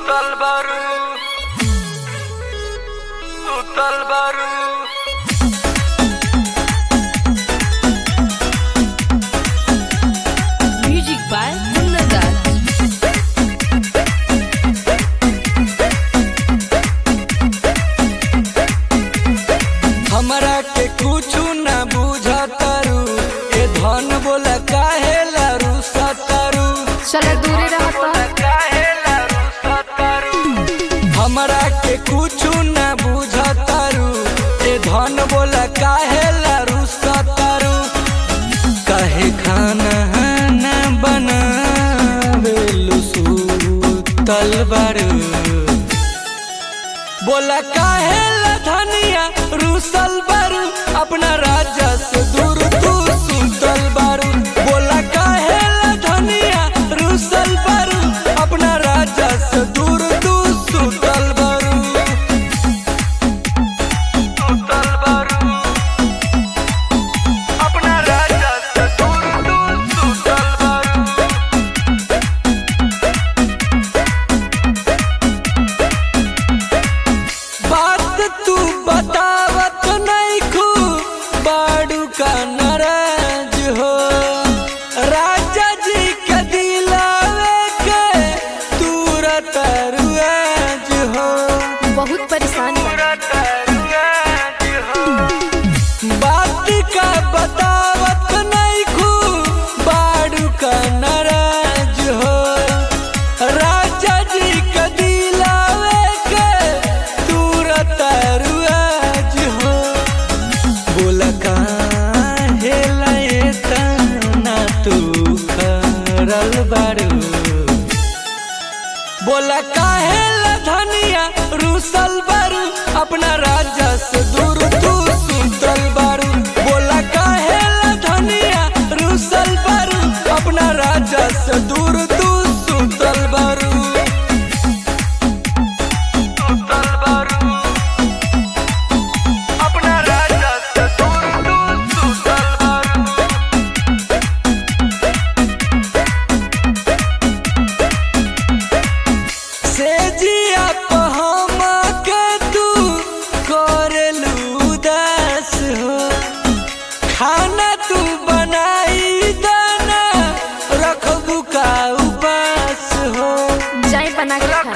Sutal baru Sutal baru Music by Munnagat. हमरा के कुछु न बुझतारू ए धन बोला काहे लारू सतारू चला दूरे रहता काहे लारू सतारू हमरा के कुछु न बुझतारू ए धन बोला काहे लारू सतारू काहे खाना न बनावेलु सुतल बारू बोला काहे ला धनिया रूसल बारू अपना राजा से दूर तू सुतल बारू बोला काहे ला धनिया रूसल बारू अपना राजा से दूर तू सुतल बारू सुतल बारू अपना राजा से दूर तू सुतल बारू बात तू बतावत नहीं खू बाड़ू का नाराज हो राजा जी के दिलावे के तुरत रुआज हो बहुत परेशान बा बात का बतावत नहीं खू बाड़ू का नाराज हो राजा जी के दिलावे के तुरत रुआज हो बोला काहे लाए तना तू करल बारू बोला काहे ला धनिया रूसल बारू अपना राजा से दूर तू सुतल बारू बोला काहे ला धनिया रूसल बारू अपना राजा से दूर तू सुतल बारू सुतल बारू अपना राजा से दूर तू सुतल बारू से जिया पहमा के तू करेलू उदास हो खाना तू बनाई दाना रखबू का उपास हो जाए बना के